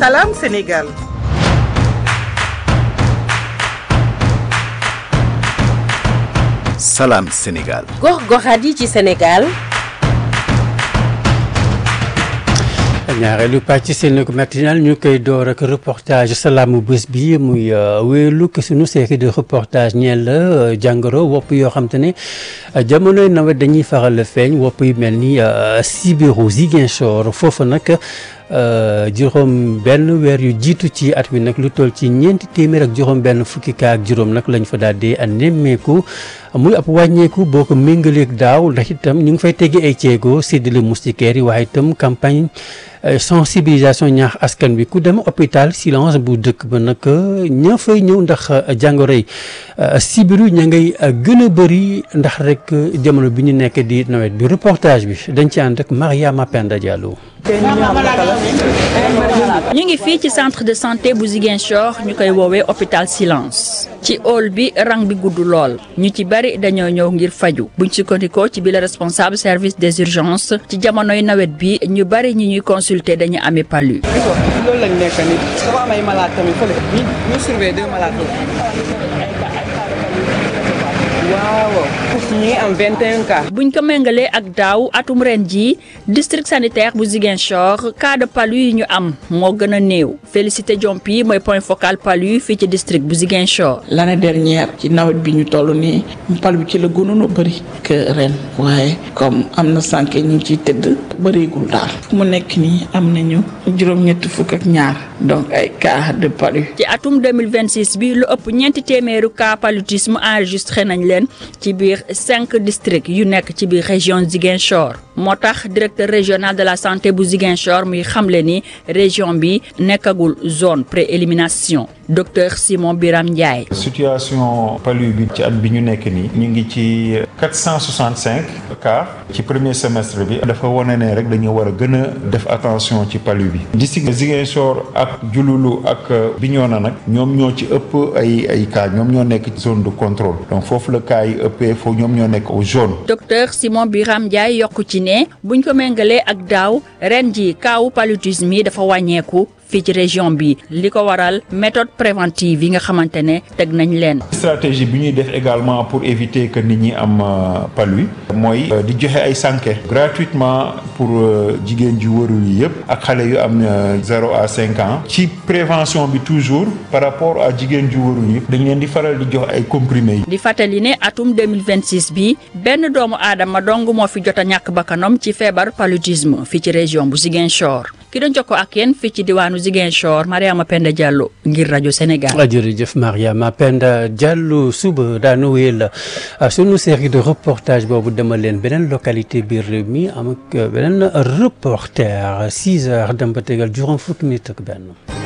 Salam Sénégal. Salam Sénégal. gox-goxaat yi ci Sénégal. ñaareelu pàcc seen matinal ñu koy door ak reportage salaamu bés bi muy wéelu ko sunu série de reportage ñeel la jàngoro wopp yoo xam te ne jamonoy nawet dañuy faral feeñ wopp yu mel ni sibiru Ziguinchor foofu nag juróom benn weer yu jiitu ci at mi nag lu toll ci ñeenti téeméer ak juróom benn fukki kaa ak juróom nag lañ fa daal di nemmeeku muy ab wàññeeku boo ko méngaleeg daaw ndax itam ñu ngi fay teggi ay ceego séddale moustiquaires yi waaye itam campagne sensibilisation ñaax askan bi ku dem hôpital silence bu dëkk ba nag ña fay ñëw ndax jàngoro yi sibiru ña ngay gën a bëri ndax rek jamono bi ñu nekk di nawet bi reportage bi dañ ci ànd ak Mariama Penda Diallo. ñu ngi fii ci centre de santé bu Ziguinchor ñu koy woowee hôpital silence ci hall bi rang bi gudd lool ñu ci bari dañoo ñëw ngir faju buñ sukkandikoo ci bi la responsable service des urgences ci jamonoy nawet bi ñu bari ñi ñuy consulter dañu amee palu. loolu lañ nekk nii dafa am ay malade tamit fële ñu ñu surveiller deux malades waaw ñu ngi am 21 cas. buñ ko méngalee ak daaw atum ren jii district sanitaire bu Ziguinchor cas de palu yi ñu am moo gën a néew Félicité Diompi mooy point focal palu fii ci district bu Ziguinchor. l'année dernière ci nawet bi ñu toll nii palu bi ci la gënoon a bëri que ren waaye comme am na sànq ñu ngi ciy tëdd bëreegul daal fu mu nekk nii am nañu juróom-ñetti fukk ak ñaar donc ay cas de palu. ci atum 2026 bi lu ëpp ñeenti téeméeru cas paludisme enregistré nañ leen ci biir cinq districts yu nekk ci biir région Ziguinchor moo tax directeur régional de la santé bu Ziguinchor muy xamle ni région bi nekkagul zone pré-élimination docteur Simon Biram Ndiaye. situation palu bi ci at bi ñu nekk nii ñu ngi ci 465 cas ci premier semestre bi dafa wane ne rek dañu war a gën a def attention ci palu bi district Ziguinchor ak Diouloulou ak Bignona nag ñoom ñoo ci ëpp ay ay cas ñoom ñoo nekk ci zone de contrôle donc foofu la cas yi ëppee foofu ñoom ñoo nekk au jaune. docteur Simon Biram Ndiaye yokku ci ne buñ ko méngalee ak daaw ren ji kaawu paludisme yi dafa wàññeeku. fii ci région bi li ko waral méthode préventive yi nga xamante ne teg nañ leen. stratégie bi ñuy def également pour éviter que nit ñi am palu mooy di joxe ay sànke gratuitement pour jigéen ji wërul yi yëpp ak xale yu am zéro à cinq ans ci prévention bi toujours par rapport à jigéen ji wërul yi dañ leen di faral di jox ay comprimés yi. di fàttali ne atum 2026 bi benn doomu aadama dong moo fi jot a ñàkk bakkanam ci feebar paludisme fii ci région bu Ziguinchor ki doon jokkoo ak yéen fii ci diwaanu Ziguinchor Mariama Penda Diallo ngir rajo Sénégal. jërëjëf Mariama Penda Diallo suba daanu wéyal sunu série de reportage boobu demal leen beneen localité biir réew mi am ak beneen reporter 6 heures dem ba tegal juróom fukki minutes ak benn.